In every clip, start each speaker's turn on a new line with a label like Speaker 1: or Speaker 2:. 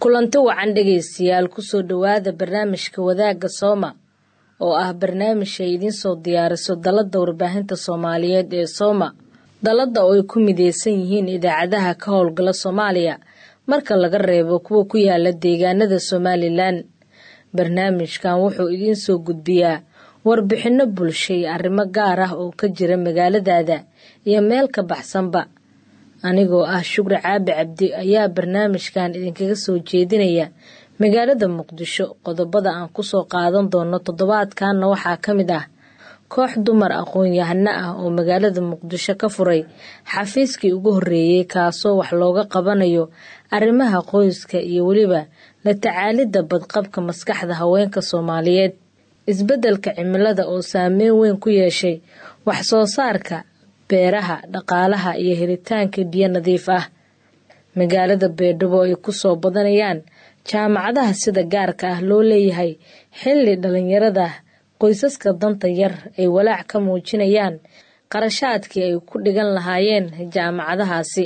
Speaker 1: kulanti wacan dhegaystayaal kusoo dhowaada barnaamijka wadaagga sooma oo ah barnaamij ay idiin soo diyaariso dalladda warbaahinta soomaaliyeed ee sooma dalladda oo ay ku mideysan yihiin idaacadaha ka howlgala soomaaliya marka laga reebo kuwa ku yaala deegaanada somalilan barnaamijkan wuxuu idiin soo gudbiyaa warbixinno bulsho iyo arrimo gaar ah oo ka jira magaaladaada iyo meel ka baxsanba anigoo ah shukri caabi cabdi ayaa barnaamijkan idinkaga soo jeedinaya magaalada muqdisho qodobada aan kusoo qaadan doono toddobaadkanna waxaa ka mid ah koox dumar aqoon-yahano ah oo magaalada muqdisho ka furay xafiiskii ugu horreeyey kaasoo wax looga qabanayo arrimaha qoyska iyo weliba la tacaalidda badqabka maskaxda haweenka soomaaliyeed isbeddelka cimilada oo saameyn weyn ku yeeshay wax soo saarka beeraha dhaqaalaha iyo helitaanka biyo nadiif ah magaalada beedhabo ay ku soo badanayaan jaamacadaha sida gaarka ah loo leeyahay xilli dhallinyarada qoysaska danta yar ay walaac ka muujinayaan qarashaadkii ay ku dhigan lahaayeen jaamacadahaasi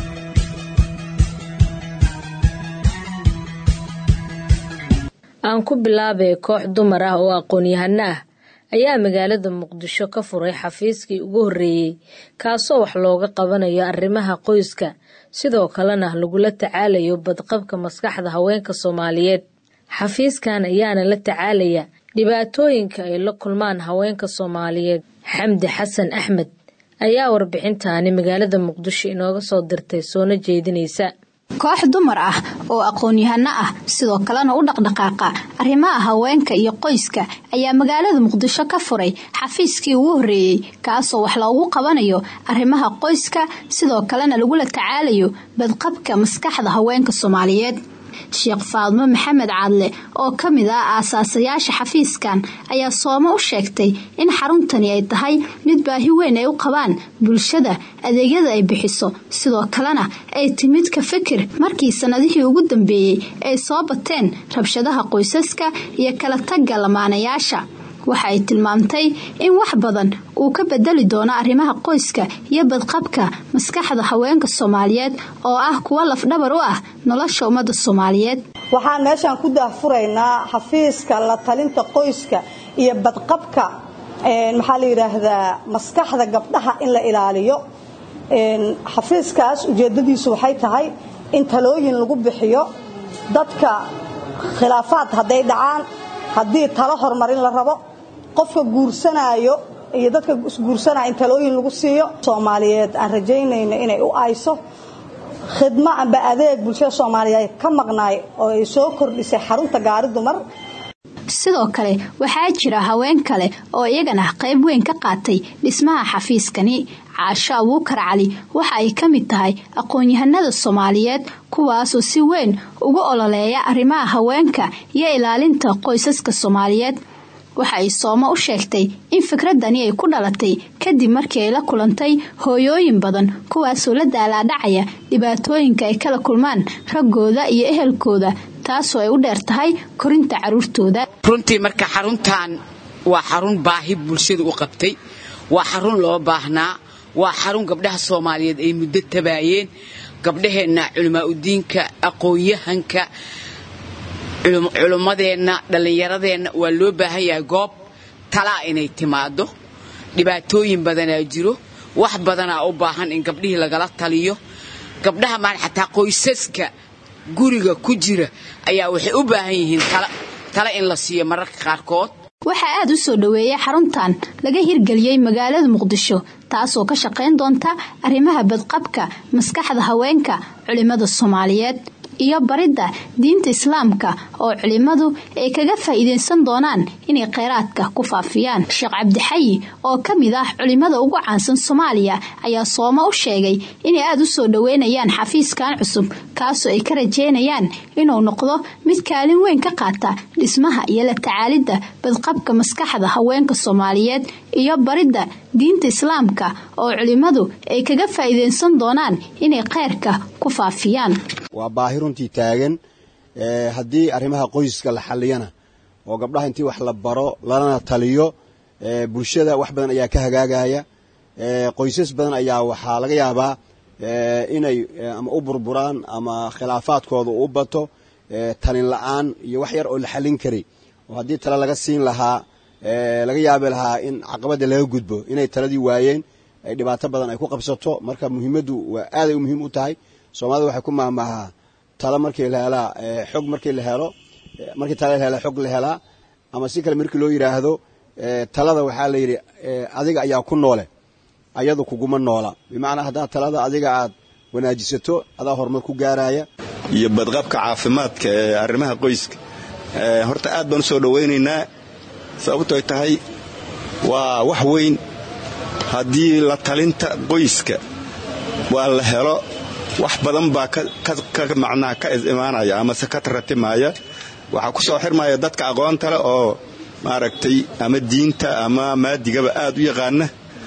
Speaker 1: aan ku bilaabay koox dumar ah oo aqoon-yahano ah ayaa magaalada muqdisho ka furay xafiiskii ugu horreeyey kaasoo wax looga qabanayo arrimaha qoyska sidoo kalena lagula tacaalayo badqabka maskaxda haweenka soomaaliyeed xafiiskan ayaana la tacaalaya dhibaatooyinka ay la kulmaan haweenka soomaaliyeed xamdi xasan axmed ayaa warbixintaani magaalada muqdisho inooga soo dirtay soona jeedinaysa
Speaker 2: koox dumar ah oo aqoon-yahano ah sidoo kalena u dhaqdhaqaaqa arrimaha haweenka iyo qoyska ayaa magaalada muqdisho ka furay xafiiskii ugu horreeyey kaasoo wax loogu qabanayo arrimaha qoyska sidoo kalena lagula tacaalayo badqabka maskaxda haweenka soomaaliyeed sheekh faadmo maxamed caadle oo ka mid ah aasaasayaasha xafiiskan ayaa sooma u sheegtay in xaruntani ay tahay mid baahi weyn ay u qabaan bulshada adeegyada ay bixiso sidoo kalena ay timid ka fikir markii sannadihii ugu dambeeyey ay soo bateen rabshadaha qoysaska iyo kala tagga lamaanayaasha waxa ay tilmaamtay in wax badan uu ka bedeli doono arrimaha qoyska iyo badqabka maskaxda haweenka soomaaliyeed oo ah kuwa lafdhabar u ah nolosha ummadda soomaaliyeed
Speaker 3: waxaan meeshaan ku daahfuraynaa xafiiska la talinta qoyska iyo badqabka maxaa la yidhaahdaa maskaxda gabdhaha in la ilaaliyo xafiiskaas ujeeddadiisu waxay tahay in talooyin lagu bixiyo dadka khilaafaad hadday dhacaan haddii talo horumarin la rabo qofka guursanaayo iyo dadka isguursanaya in talooyin lagu siiyo soomaaliyeed aan rajaynayno inay u ayso khidmo amba adeeg bulshada soomaaliyeed ka maqnaay oo ay soo kordhisay xarunta gaari dumar
Speaker 2: sidoo kale waxaa jira haween kale oo iyagana qayb weyn ka qaatay dhismaha xafiiskani caasho abuukar cali waxa ay ka mid tahay aqoon-yahanada soomaaliyeed kuwaasoo si weyn ugu ololeeya arrimaha haweenka iyo ilaalinta qoysaska soomaaliyeed waxa ay sooma u sheegtay in fikradani ay ku dhalatay kadib markii ay la kulantay hooyooyin badan kuwaasoo la daalaadhacaya dhibaatooyinka ay kala kulmaan raggooda iyo ehelkooda taasoo ay u dheer tahay korinta carruurtooda
Speaker 4: runtii marka xaruntan waa xarun baahi bulshadu u qabtay waa xarun loo baahnaa waa xarun gabdhaha soomaaliyeed ay muddo tabaayeen gabdhaheenna culimaauddiinka aqoon-yahanka culummadeenna dhallinyaradeenna waa loo baahan yahay goob talaa inay timaado dhibaatooyin badanaa jiro wax badanaa u baahan in gabdhihii lagala taliyo gabdhaha maan xataa qoysaska guriga ku jira ayaa waxay u baahan yihiin tala in la siiyo mararka qaarkood
Speaker 2: waxaa aad u soo dhoweeyay xaruntan laga hirgeliyey magaalada muqdisho taasoo ka shaqayn doonta arrimaha badqabka maskaxda haweenka culimada soomaaliyeed iyo baridda diinta islaamka oo culimmadu ay kaga faa'iidaysan doonaan inay kheyraadka ku faafiyaan sheekh cabdixayi oo ka mid ah culimmada ugu caansan soomaaliya ayaa sooma u sheegay inay aada u soo dhoweynayaan xafiiskan cusub kaasoo ay ka rajeynayaan inuu noqdo mid kaalin weyn ka qaata dhismaha iyo la tacaalidda badqabka maskaxda haweenka soomaaliyeed iyo baridda diinta islaamka oo culimmadu ay kaga faa'iidaysan doonaan inay kheyrka ku faafiyaan
Speaker 5: waa baahi runtii taagan haddii arrimaha qoyska la xalliyana oo gabdhaha intii wax la baro lalana taliyo bulshada wax badan ayaa ka hagaagaya qoysas badan ayaa waxaa laga yaabaa inay ama u burburaan ama khilaafaadkooda u bato talin la-aan iyo wax yar oo la xallin karay oo haddii tale laga siin lahaa laga yaabi lahaa in caqabadda laga gudbo inay taladii waayeen ay dhibaato badan ay ku qabsato marka muhiimaddu waa aaday u muhiim u tahay soomaalida waxay ku maahmaahaa talo markii la helaa xog markii la helo markii tala la hela xog la helaa ama si kale markii loo yidhaahdo talada waxaa la yidhi adiga ayaa ku noole ayadu kuguma noola bimacnaa haddaad talada adiga aad wanaajisato adaa horumar ku gaaraya
Speaker 6: iyo badqabka caafimaadka ee arrimaha qoyska horta aad baan u soo dhowaynaynaa sababtoy tahay waa wax weyn haddii la talinta qoyska waa la helo wax badan baa macnaha ka imaanaya amase ka taratimaaya waxaa ku soo xirmaya dadka aqoonta leh oo maaragtay ama diinta ama maadigaba aad u yaqaana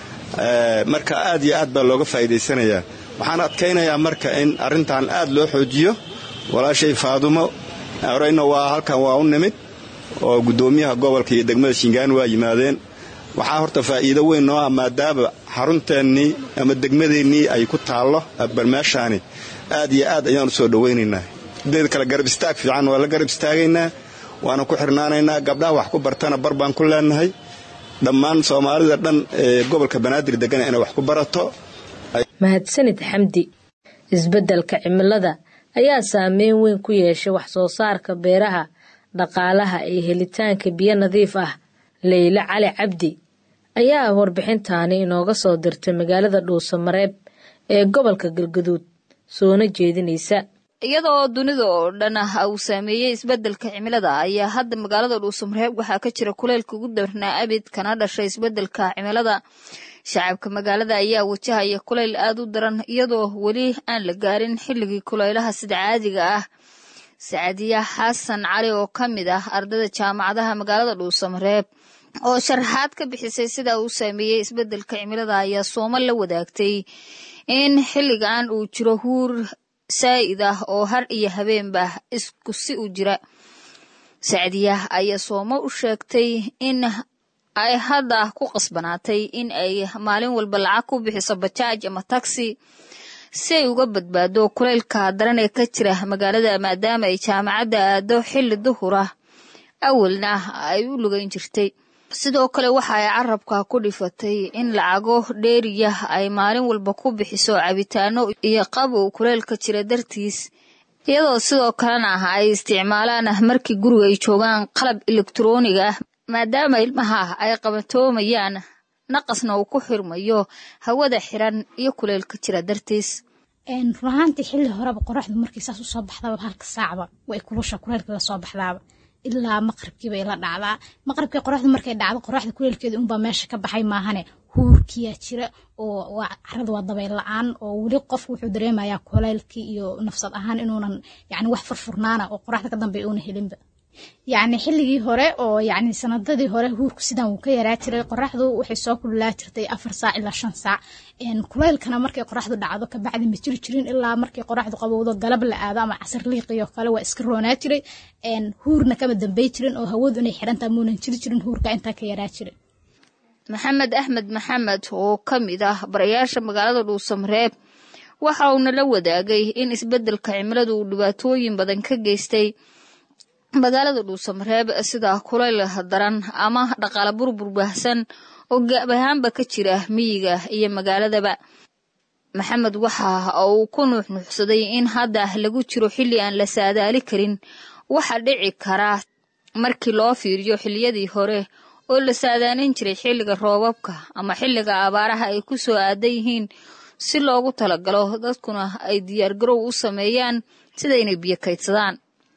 Speaker 6: marka aad iyo aad baa looga faa'iidaysanayaa waxaan adkaynayaa marka in arrintan aad loo xoojiyo walaashay faadumo horeyna waa halkan waa u nimid oo guddoomiyaha gobolka iyo degmada shingaan waa yimaadeen waxaa horta faa'iido weyn noo ah maadaama xarunteennii ama degmadeennii ay ku taallo barmeeshaani aad iyo aad ayaan u soo dhowaynaynaa sideed kale garab istaag fiican waa la garab istaagaynaa waana ku xirnaanaynaa gabdhaha wax ku bartana bar baan ku leenahay dhammaan soomaalida dhan ee gobolka banaadir degana inay wax ku barato
Speaker 1: mahadsanid xamdi isbeddelka cimilada ayaa saameyn weyn ku yeeshay wax soo saarka beeraha dhaqaalaha iyo helitaanka biyo nadiif ah leyle cali cabdi ayaa warbixintaani inooga soo dirtay magaalada dhuusamareeb ee gobolka galgaduud soona jeedinaysa
Speaker 7: iyadoo dunida oo dhan ah uu saameeyey isbeddelka cimilada ayaa hadda magaalada dhuusamareeb waxaa ka jira kuleylka ugu darnaa abid kana dhashay isbeddelka cimilada shacabka magaalada ayaa wajahaya kuleyl aad u daran iyadoo weli aan la gaarin xilligii kuleylaha sida caadiga ah sacadiya xasan cali oo ka mid ah ardayda jaamacadaha magaalada dhuusamareeb oo sharaxaad ka bixisay sida uu saameeyey isbeddelka cimilada ayaa sooma la wadaagtay in xilligan uu jiro huur saa'id ah oo har iyo habeenba isku si u jira sacdiya ayaa soomo u sheegtay in ay hadda ku qasbanaatay in ay maalin walba lacag ku bixiso bajaaj ama taxi si ay uga badbaado kuleylka daran ee ka jira magaalada maadaama ay jaamacadda aado xilli duhura awalna ay u lugayn jirtay sidoo kale waxa ay carabka ku dhifatay in lacago dheeriya ay maalin walba ku bixiso cabitaano iyo qabow kuleylka jira dartiis iyadoo sidoo kalena ay isticmaalaan markii guriga ay joogaan qalab elektroniga ah maadaama ilmaha ay qabatoomayaan naqasna uu ku xirmayo hawada xiran iyo kuleylka jira dartiis
Speaker 8: runahaantii xilli horeba qoraxdu markii saas usoo baxdaba halka saacba way kulusha kuleylka lasoo baxdaaba ilaa maqribkiiba ila dhacdaa maqribkii qoraxdu markay dhacdo qoraxda kuleylkeeda unbaa meesha ka baxay maahane huurkiyaa jira oo carada waa dabayl la-aan oo weli qofku wuxuu dareemayaa kuleylkii iyo nafsad ahaan inuunan yani wax furfurnaana oo qoraxda ka dambeeya uuna helinba yacni xilligii hore oo yacni sanadadii hore huurku sidan wuu ka yaraa jiray qoraxdu waxay soo kululaa jirtay afar saac ilaa shan saac kuleylkana markay qoraxdu dhacdo kabacdi ma jiri jirin ilaa markay qoraxdu qabowdo galab la aado ama casar liiqiyo kale waa iska roonaa jiray huurna kama dambey jirin oo hawadu inay xirantaa muunan jiri jirin huurka intaa ka yaraa jiray
Speaker 7: maxamed axmed maxamed oo ka mid ah barayaasha magaalada dhuusamareeb waxa uuna la wadaagay in isbeddelka cimiladu uu dhibaatooyin badan ka geystay magaalada dhuusamareeb sida kulayl daran ama dhaqaale burbur baahsan oo gaab ahaanba ka jira miyiga iyo magaaladaba maxamed waxa uu ku nuuxnuuxsaday in hadda lagu jiro xilli aan la saadaali karin waxa dhici kara markii loo fiiriyo xilliyadii hore oo la saadaalin jiray xilliga roobabka ama xilliga abaaraha ay ku soo aadan yihiin si loogu talagalo dadkuna ay diyaargarow u sameeyaan sida inay biyo kaydsadaan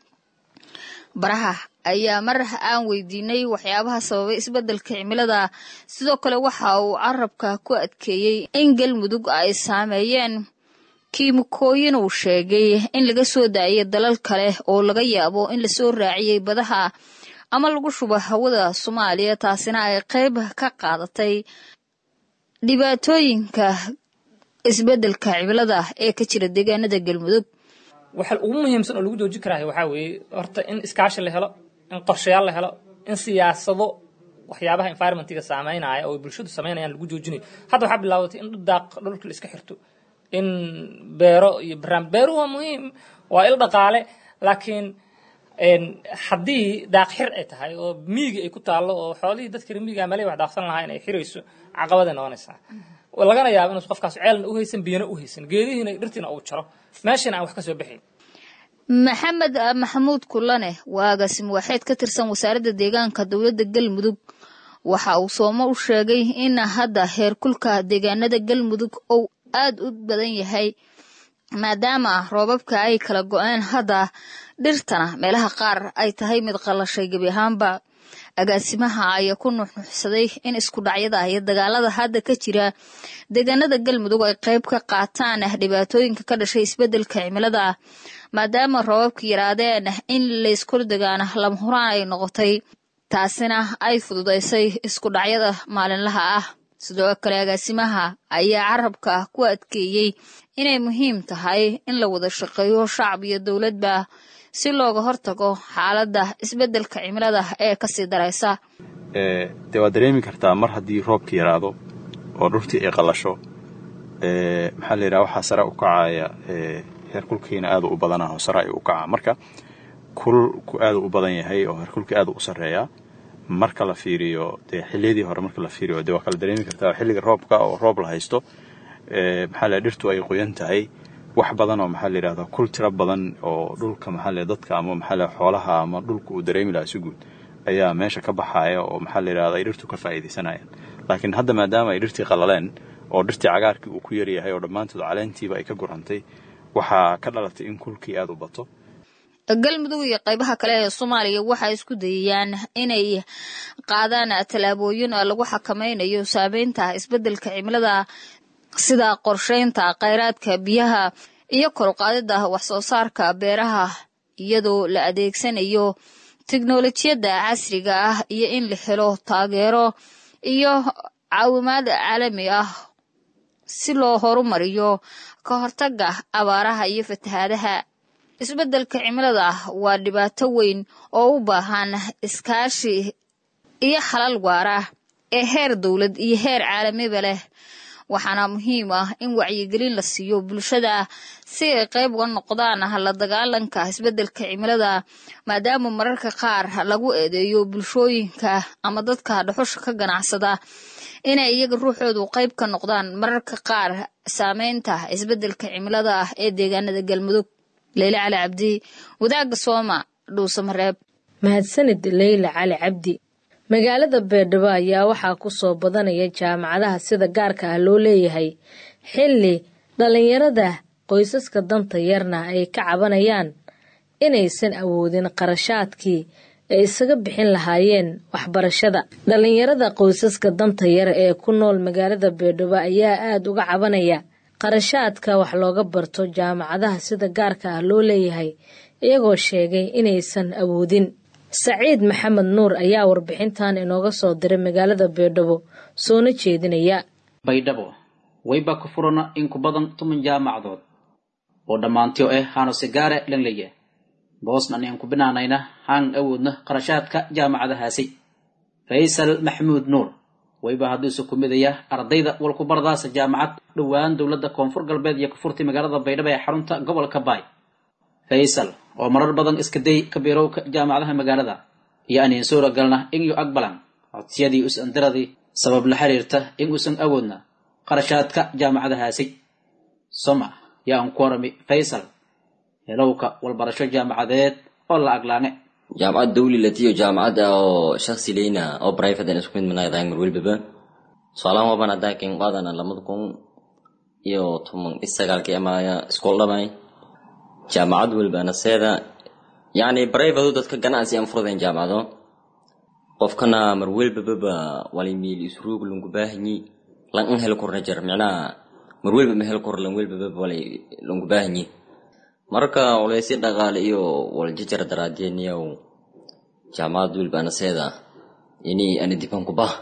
Speaker 7: baraha ayaa mar aan weydiinay waxyaabaha sababay isbeddelka cimilada sidoo kale waxa uu carabka ku adkeeyey in galmudug ay saameeyeen kiimikooyin uu sheegay in laga soo daayay dalal kale oo laga yaabo in lasoo raaciyey badaha ama lagu shubo hawada soomaaliya taasina ay qayb ka qaadatay dhibaatooyinka isbeddelka cimilada ee ka jira deegaanada galmudug
Speaker 9: waxa ugu muhiimsan oo lagu joojin karaa waxaa weeye horta in iskaashi la helo in qorshayaal la helo in siyaasado waxyaabaha environmentiga saameynaya oo bulshadu sameynayaan lagu joojinayo hadda waxaa bilaabatay in daaq dhulka la iska xirto in beero iyo barnaamij beeruhu waa muhiim waa il dhaqaale laakiin haddii daaq xir ay tahay oo miyiga ay ku taallo oo xoolihii dadka miyiga meelay wax daaqsan lahaa in ay xirayso caqabaday noqonaysaa lagana yaabo inuusan qofkaas ceelna u haysan biyana u haysan geedihiina dhirtiina uu jaro meeshana aan wax ka soo baxayn
Speaker 7: maxamed maxamuud kulane waa agaasim waaxeed ka tirsan wasaaradda deegaanka dowladda galmudug waxa uu soomo u sheegay in hadda heerkulka deegaanada galmudug uu aad u badan yahay maadaama roobabka ay kala go-een hadda dhirtana meelaha qaar ay tahay mid qallashay gebi ahaanba agaasimaha ayaa ku nuxnuxsaday in isku dhacyada iyo dagaalada hadda ka jira deegaanada galmudug ay qayb ka qaataan dhibaatooyinka ka dhashay isbeddelka cimilada maadaama roobabka yaraadeen in layskul degaana lama huraan ay noqotay taasina ay fududaysay isku dhacyada maalinlaha ah sidoo kale agaasimaha ayaa carabka ku adkeeyey inay muhiim tahay in la wada shaqeeyo shacab iyo dowladba si looga hortago xaaladda isbeddelka cimilada ee kasii daraysa
Speaker 10: dee waad dareemi kartaa mar haddii roobka yaraado oo dhurtii ay qallasho maxaa la yidhaha waxaa sare u kacaya heerkulkiina aada u badanaho sare ay u kacaa marka kulku aada u badan yahay oo heerkulka aada u sarreeyaa marka la fiiriyo dee xiliyadii hore marka la fiiriyo dee waa kala dareemi kartaa xilliga roobka oo roob la haysto maxaa la dhirtu ay qoyan tahay wax badan oo maxaa la yidhahdaa kul tiro badan oo dhulka maxaa la dadka ama maxaa la xoolaha ama dhulka uu dareemi lahaa si guud ayaa meesha ka baxaya oo maxaa la yidhahdaa ay dhirtu ka faa'iidaysanayaan laakiin hadda maadaama ay dhirtii qallaleen oo dhirtii cagaarkii uu ku yaryahay oo dhammaantood caleentiiba ay ka gurantay waxaa ka dhalatay in kulkii aada u bato
Speaker 7: galmudug iyo qaybaha kale ee soomaaliya waxay isku dayayaan inay qaadaan tallaabooyin lagu xakamaynayo saameynta isbeddelka cimilada sida qorsheynta khayraadka biyaha iyo koruqaadida wax soo saarka beeraha iyadoo la adeegsanayo teknolojiyadda casriga ah iyo in la helo taageero iyo caawimaad caalami ah si loo horumariyo ka hortaga abaaraha iyo fatahaadaha isbeddelka cimilada waa dhibaato weyn oo u baahan iskaashi iyo xalal waara ee heer dowlad iyo heer caalamiba leh waxaana muhiim ah in wacyigelin la siiyo bulshada si ay qayb uga noqdaan la dagaalanka isbeddelka cimilada maadaama mararka qaar lagu eedeeyo bulshooyinka ama dadka dhuxusha ka ganacsada inay iyaga ruuxoodu qayb ka noqdaan mararka qaar saameynta isbeddelka cimilada ee deegaanada galmudug leyle cali cabdi wadaagga sooma dhuusamareeb
Speaker 1: mahadsanid leyle cali cabdi magaalada beerdhabo ayaa waxaa ku soo badanaya jaamacadaha sida gaarka ah loo leeyahay xilli dhallinyarada qoysaska danta yarna ay ka cabanayaan inaysan awoodin qarashaadkii ay isaga bixin lahaayeen waxbarashada dhallinyarada qoysaska danta yar ee ku nool magaalada beerdhabo ayaa aada uga cabanaya qarashaadka wax looga barto jaamacadaha sida gaarka ah loo leeyahay iyagoo sheegay inaysan awoodin saciid maxamed nuur ayaa warbixintan inooga soo diray magaalada baydhabo soona jeedinaya
Speaker 11: baydhabo wayba ku furana in ku badan toban jaamacadood oo dhammaantiyo ah haano sigaare langleye boosnan aan ku binaanayna haan awoodna qarashaadka jaamacadahaasi faysal maxamuud nuur wayba hadduuse ku midaya ardayda walkubardaasa jaamacad dhowaan dowladda koonfur galbeed iyo kafurtay magaalada baydhabo ee xarunta gobolka baay faysal oo marar badan iska day kabiirowka jaamacadaha magaalada iyo aniin suura galna in yu aqbalan codsiyadii us-andiradii sabab la xiriirta in uusan awoodna qarashaadka jaamacadahaasi soma yaa aan ku warami faysal helowka walbarasho jaamacadeed oo la aglaane
Speaker 12: jaamacad dawli latiyo jaamacad oo shaksi leyna oo private aan isku mid manaydahay mar welbaba soalaan waban haddaa ken qaadana lamada kun iyo toban isagaalkii amaya iskool dhamay jaamacad welbana seeda yani private dadka ganacsi aan furdayn jaamacado qofkana mar welbababa walimiil isruug lungu baahanyi lan an hel korna jar micnaha mar welba ma hel kor lan welbababa walay lungu baahanyi marka waleysi dhaqaale iyo waljajar daraadiyaniyow jaamacad welbana seeda ini ani diban ku bah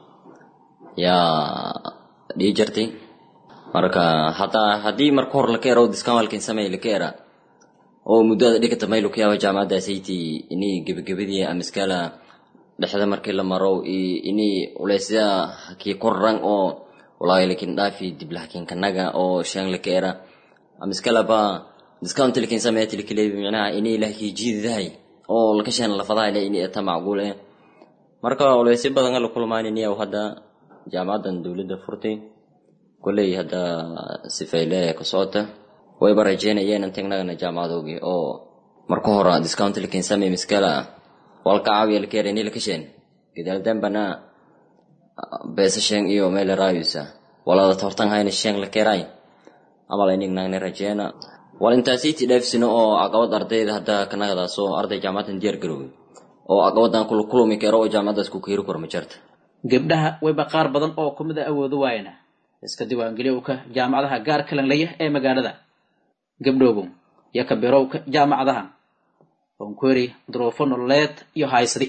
Speaker 12: yaa dhii jartay marka hataa haddii marka hor laka ero discamalkin samay laka era oo muddada dhigata maylo ku yaaba jaamacaddaasaytii ini gebagabadii amiskala dhexda markii la maro ini uleysya hakii korran oo walaahi lakin dhaafi diblahakin kanaga oo shan laka era amiskala ba discount lakin samaya tilkilebi micnaha ini lahkii jiididahay oo lakasheen lafadaha le in eta macquul eh marka oleysi badan la kulmaaniniya hadda jaamacadan dowladda furtay kolley hadda sifeyle ka socota wayba rajeynayeen intagnagana jaamacadoogii oo marka hore discount lakin samey miskala walka caawiya lakeereni lakasheen gadaal dambana beesa sheen iyo meel raayusa walada tortan hayna sheen lakeeray amal inignagne rajeena wal intaasiiti dheefsino oo caqabad ardayda hadda kanagadaasoo arday jaamacadan diyaar garoway oo caqabadan kula kulumi karo oo jaamacadaas ku keeri karo ma jirta
Speaker 11: gabdhaha wayba qaar badan oo kumid a awoodo waayana iska diiwaangeliyowka jaamacadaha gaarka langlaya ee magaalada gabdhoogow iyo kabirowka jaamacadaha onkweri duruufo nololeed iyo haysadi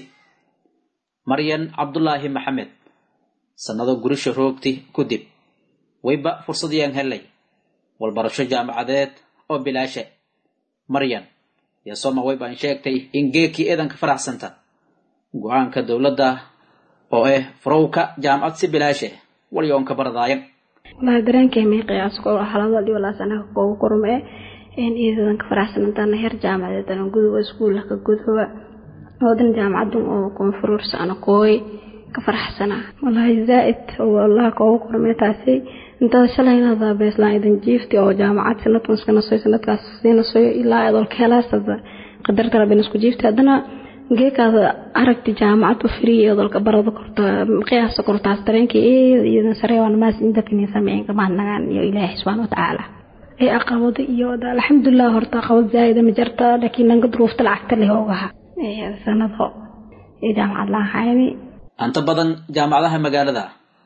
Speaker 11: maryan cabdulaahi maxamed sannado gurisha roogti kudib wayba fursadiyaan helay walbarasho jaamacadeed oo bilaashe maryan iyo soma waybaan sheegtay in geekii eedanka faraxsanta go-aanka dowladda oo ah furowka jaamacad si bilaashe walyoonka baradaayan
Speaker 13: walahi dareenkay may qiyaasko halado dhiwalaas anaga koogu kurme in iidadan ka faraxsanantaana heer jaamacadeed ana guduba iskuulla ka guduba oodan jaamacadun oo koonfurursa ana kooy ka faraxsana walahi zaaid wallaha koogu kurme taasi intada shalay inaada beeslaan idan jiifti oo jaamacad sanadkan iska nasoy sanadkaas sii nasoyo ilaa adolka helaasada qadarta rabin isku jiifti haddana geekaada aragti jaamacad u firiya adolka barada korta qiyaasta kortaas dareenkii iyadan sare waan maas inta kini sameyn kamaanagaan iyo ilaahi subxaana watacaala ee aqabado iyo alxamdulilah horta aqabad zaa'ida ma jirta laakiin dhanka duruufta lacagta leh ogaha sanado ee jaamacad laan hayni
Speaker 11: anta badan jaamacadaha magaalada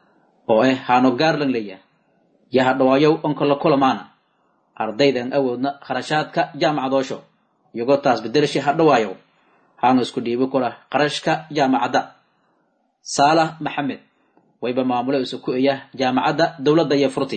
Speaker 11: oo ah haano gaarlan leya yaha dhawaayow onka la kulamaana ardaydan awoodna kharashaadka jaamacadoosho iyagoo taas bedelashi ha dhawaayow haanu isku dhiibi kula qarashka jaamacadda saalax maxamed wayba maamulo isu ku eya jaamacadda dowladda iyo furti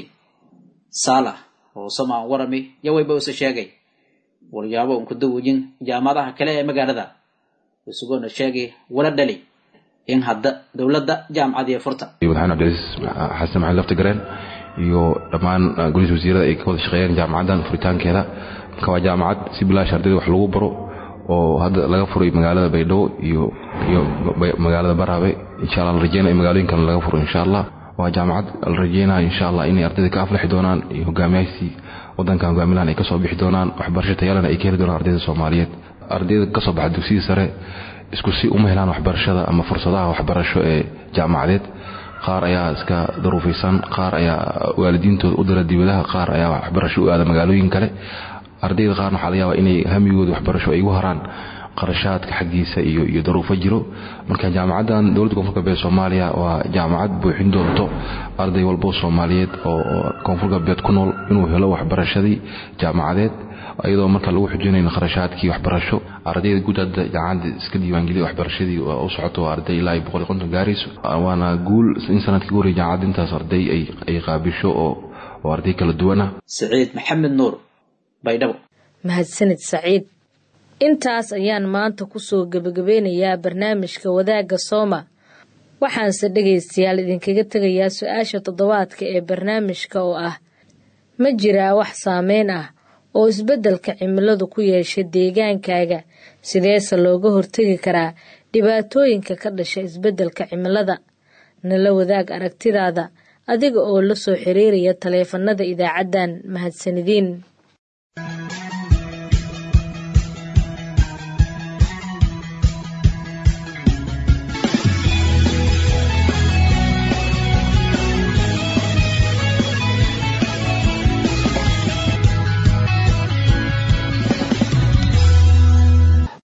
Speaker 11: saalax oo somaan warami yo wayba isu sheegay walyaabo unku dawujin jaamacadaha kale ee magaalada isugoona sheegay wala dhali in hadda dowladda jaamacad iyo furta
Speaker 14: madaxweyne cabdilcasiis xasan maxamed lafti gareen iyo dhammaan golihiisa wasiirada ay ka wada shaqeeyeen jaamacaddan furitaankeeda marka waa jaamacad si bilaash ardayda wax lagu baro oo hadda laga furay magaalada baydhabo iyo iyo magaalada baraabe insha allah la rajeynaya magaalooyin kale laga furo insha allah waa jaamacad la rajeynaya insha allah inay ardayda ka aflaxi doonaan iyo hogaamiyaashii wadankan hogaamilahan ay kasoo bixi doonaan waxbarasho tayalana ay ka heli doonaan ardayda soomaaliyeed ardayda kasoo baxa dugsigii sare isku si uma helaan waxbarashada ama fursadaha waxbarasho ee jaamacadeed qaar ayaa iska daruufaysan qaar ayaa waalidiintooda u dira dibadaha qaar ayaa waxbarasho u aada magaalooyin kale ardayda qaarna waxaa laga yaabaa inay hamigooda waxbarasho ay ugu haraan qarashaadka xaggiisa iyo iyo daruufo jiro marka jaamacaddan dowladda koonfur galbeed soomaaliya waa jaamacad buuxin doonto arday walbo soomaaliyeed oo koonfur galbeed ku nool inuu helo waxbarashadii jaamacadeed iyadoo marka lagu xujinayn kharashaadkii waxbarasho ardayda guud hadda jaamacadda iska diiwaangeliya waxbarashadii u socoto waa arday ilaa boqol iyo konton gaarayso waana guul in sanadkii ugu horreeyay jaamacadda intaas arday ay ay qaabisho oo oo arday kala duwana
Speaker 11: saciid maxamed nuur baydhabo
Speaker 1: mahadsanid saciid intaas ayaan maanta kusoo gebagabeynayaa barnaamijka wadaagga sooma waxaanse dhegaystayaal idinkaga tegayaa su-aasha toddobaadka ee barnaamijka oo ah ma jiraa wax saameyn ah oo isbeddelka cimiladu ku yeesha deegaankaaga sideese looga hortegi karaa dhibaatooyinka ka dhasha isbeddelka cimilada nala wadaag aragtidaada adiga oo la soo xiriiraya taleefanada idaacaddan mahadsanidin